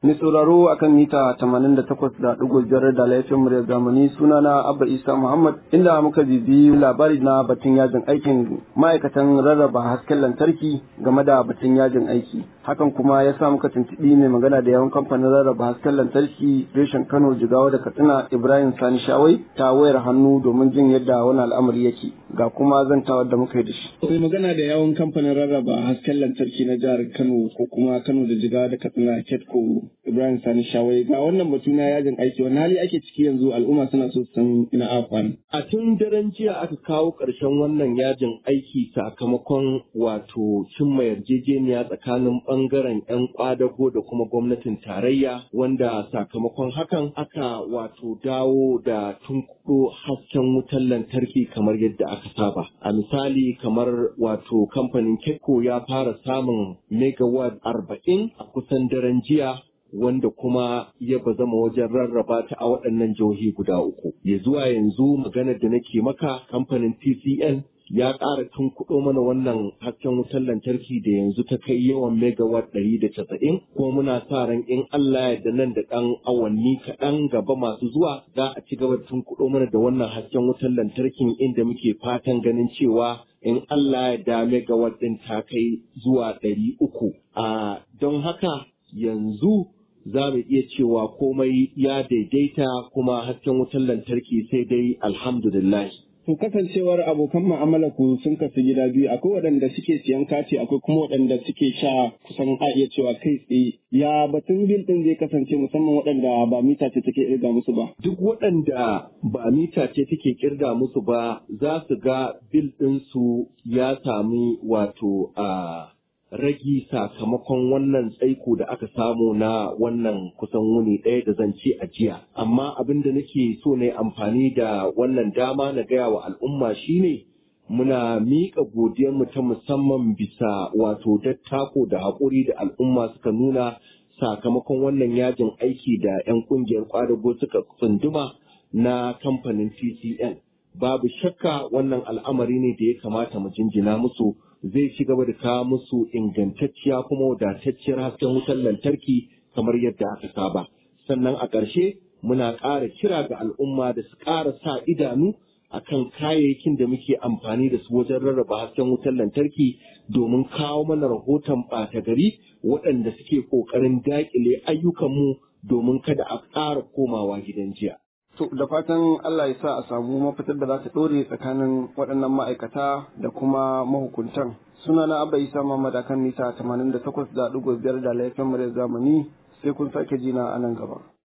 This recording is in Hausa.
Mai sauraro akan mita 88.5 da laifin murya zamani sunana Abba Isa Muhammad inda muka bibi labari na batun yajin aikin ma'aikatan rarraba hasken lantarki game da batun yajin aiki. Hakan kuma ya sa muka tuntuɓi mai magana da yawan kamfanin rarraba hasken lantarki reshen Kano Jigawa da Katsina Ibrahim Sani Shawai ta wayar hannu domin jin yadda wani al'amari yake ga kuma zantawar da muka yi da shi. Mai magana da yawan kamfanin rarraba hasken lantarki na jihar Kano ko kuma Kano da Jigawa da Katsina Ketco Ibrahim Sani Shawai ga wannan batu na yajin aiki wani hali ake ciki yanzu al'umma suna so san ina afan. A tun daren jiya aka kawo ƙarshen wannan yajin aiki sakamakon wato cimma yarjejeniya tsakanin ɓangaren 'yan kwadago da kuma gwamnatin tarayya wanda sakamakon hakan aka wato dawo da tunkuɗo hasken wutar lantarki kamar yadda aka saba. A misali kamar wato kamfanin Kekko ya fara samun megawatt arba'in a kusan daren jiya wanda kuma ya bazama wajen rarraba ta a waɗannan jihohi guda uku. Ya zuwa yanzu maganar da nake maka kamfanin TCN ya ƙara tunkuɗo mana wannan hasken wutar lantarki da yanzu ta kai yawan megawatt ɗari da casa'in kuma muna sa ran in Allah ya da nan da ɗan awanni kaɗan gaba masu zuwa za a ci gaba da tunkuɗo mana da wannan hasken wutar lantarkin inda muke fatan ganin cewa in Allah ya da megawatt ɗin ta kai zuwa ɗari uku. A don haka yanzu za mu iya cewa komai ya daidaita kuma hasken wutar lantarki sai dai alhamdulillah. To kasancewar abokan mu'amala ku sun kasu gida biyu akwai waɗanda suke siyan kati akwai kuma waɗanda suke sha kusan a iya cewa kai tsaye ya batun bil ɗin zai kasance musamman waɗanda ba mita ce take kirga musu ba. Duk waɗanda ba mita ce take kirga musu ba za su ga bil ɗinsu ya sami wato a ragi sakamakon wannan tsaiko da aka samu na wannan kusan wuni ɗaya da zan ce a jiya. Amma abin da nake so na amfani da wannan dama na gaya wa al'umma shine muna miƙa godiyarmu ta musamman bisa wato dattako da haƙuri da al'umma suka nuna sakamakon wannan yajin aiki da 'yan ƙungiyar ƙwadago suka tsunduma na kamfanin TCN. Babu shakka wannan al'amari ne da ya kamata mu jinjina musu. zai ci gaba da kawo musu ingantacciya kuma wadatacciyar hasken wutar lantarki kamar yadda aka saba. Sannan a ƙarshe muna ƙara kira ga al'umma da su ƙara sa idanu a kan kayayyakin da muke amfani da su wajen rarraba hasken wutar lantarki domin kawo mana rahoton ɓata gari waɗanda suke ƙoƙarin daƙile ayyukanmu domin kada a ƙara komawa gidan jiya. To da fatan Allah ya sa a samu mafitar da za ta ɗore tsakanin waɗannan ma'aikata da kuma mahukuntan. Suna na Abba Isa Muhammad akan mita 88.5 da laifin murya zamani sai kun sake jina a nan gaba.